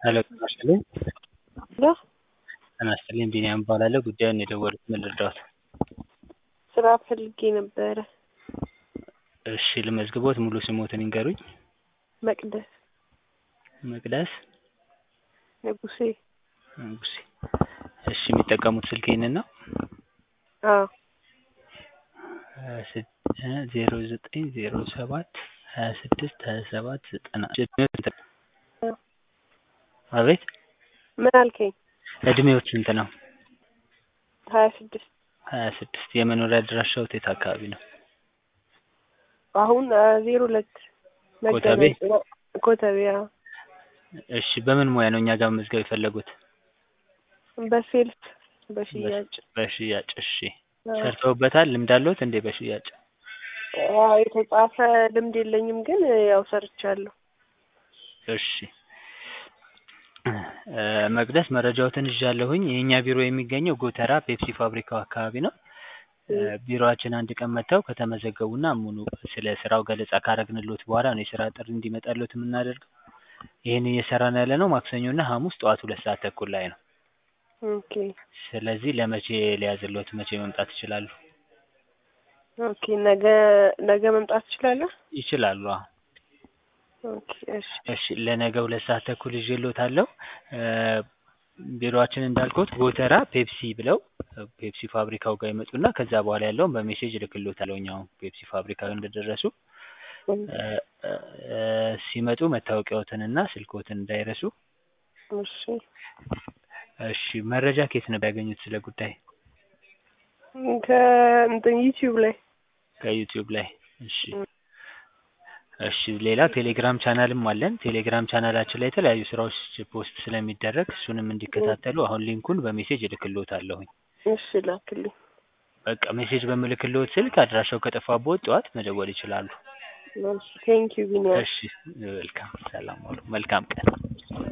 ሄሎ ጤና ይስጥልኝ። ሄሎ ጤና ይስጥልኝ ቢኒያም እባላለሁ። ጉዳዩን የደወሉት ምን ልርዳዎት? ስራ ፈልጌ ነበረ። እሺ ልመዝግቦት፣ ሙሉ ስሞትን ይንገሩኝ? መቅደስ መቅደስ ንጉሴ። ንጉሴ። እሺ የሚጠቀሙት ስልክ ይህንን ነው? አዎ ዜሮ ዘጠኝ ዜሮ ሰባት ሀያ ስድስት ሀያ ሰባት ዘጠና አቤት ምን አልከኝ? እድሜዎት ስንት ነው? ሀያ ስድስት ሀያ ስድስት የመኖሪያ አድራሻዎት የት አካባቢ ነው? አሁን ዜሮ ሁለት ኮተቤ? ኮተቤ አዎ። እሺ በምን ሙያ ነው እኛ ጋር መመዝገብ የፈለጉት? በሴልስ በሽያጭ በሽያጭ እሺ አዎ። ሰርተውበታል? ልምድ አለዎት እንዴ በሽያጭ? አዎ የተጻፈ ልምድ የለኝም ግን ያው ሰርቻለሁ። እሺ እ መቅደስ መረጃዎትን ይዣለሁኝ። የእኛ ቢሮ የሚገኘው ጎተራ ፔፕሲ ፋብሪካው አካባቢ ነው። እ ቢሮአችን አንድ ቀን መጥተው ከተመዘገቡና ሙሉ ስለ ስራው ገለጻ ካረግንልዎት በኋላ ነው የስራ ጥሪ እንዲመጣልዎት የምናደርገው። ይህን እየሰራን ያለነው ማክሰኞና ሐሙስ ጠዋት ሁለት ሰዓት ተኩል ላይ ነው። ኦኬ ስለዚህ ለመቼ ሊያዝልዎት መቼ መምጣት ይችላሉ? ኦኬ ነገ ነገ መምጣት ትችላለህ? ይችላሉ አዎ። ኦኬ እሺ እሺ ለነገ ሁለት ሰዓት ተኩል ይዤልዎታለሁ። እ ቢሮአችን እንዳልኩት ጎተራ ፔፕሲ ብለው ፔፕሲ ፋብሪካው ጋር ይመጡና ከዛ በኋላ ያለውን በሜሴጅ እልክልዎታለሁኝ አሁን ፔፕሲ ፋብሪካ እንደደረሱ እ እ ሲመጡ መታወቂያዎትንና ስልክዎትን እንዳይረሱ። እሺ እሺ መረጃ ከየት ነበር ያገኙት ስለ ጉዳይ? ከእንትን ዩቲዩብ ላይ ከዩቲዩብ ላይ እሺ እሺ ሌላ ቴሌግራም ቻናልም አለን። ቴሌግራም ቻናላችን ላይ የተለያዩ ስራዎች ፖስት ስለሚደረግ እሱንም እንዲከታተሉ አሁን ሊንኩን በሜሴጅ እልክልዎታለሁኝ። እሺ ላክልኝ። በቃ ሜሴጅ በምልክልዎት ስልክ አድራሻው ከጠፋብዎት ጠዋት መደወል ይችላሉ። እሺ ቴንኪው ቢኒያም። እሺ ዌልካም ሰላም ዋሉ። መልካም ቀን